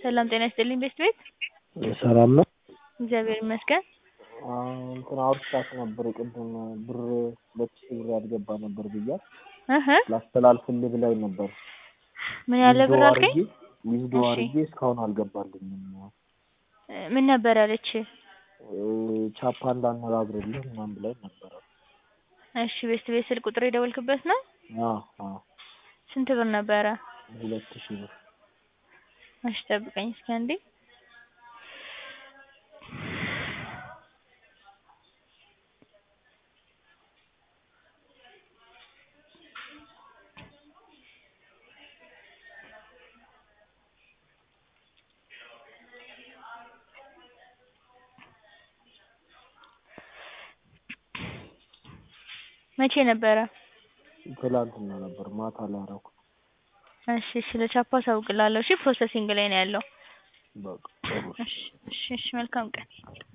ሰላም ጤና ይስጥልኝ ቤስት ቤት ሰላም ነው። እግዚአብሔር ይመስገን። እንትን አውርቻት ነበር ቅድም ብር ሁለት ሺህ ብር ያልገባ ነበር ብያት እህ ላስተላልፍልህ ብላኝ ነበር። ምን ያለ ብር አልከኝ? ዊዝዶ እሺ። አድርጌ እስካሁን አልገባልኝም። ምን ነበር ያለች? ቻፓ እንዳነጋግርልህ ምናምን ብላኝ ነበረ። እሺ ቤስት ቤት ስልክ ቁጥር የደወልክበት ነው? አዎ አዎ ስንት ብር ነበረ? ሁለት ሺህ ብር እሺ ጠብቀኝ እስኪ አንዴ። መቼ ነበረ? ትላንትና ነበር ማታ ላይ አደረኩት። እሺ ስለ ቻፓ አሳውቅልሃለሁ። እሺ ፕሮሰሲንግ ላይ ነው ያለው። በቃ ጥሩ እሺ እሺ እሺ መልካም ቀን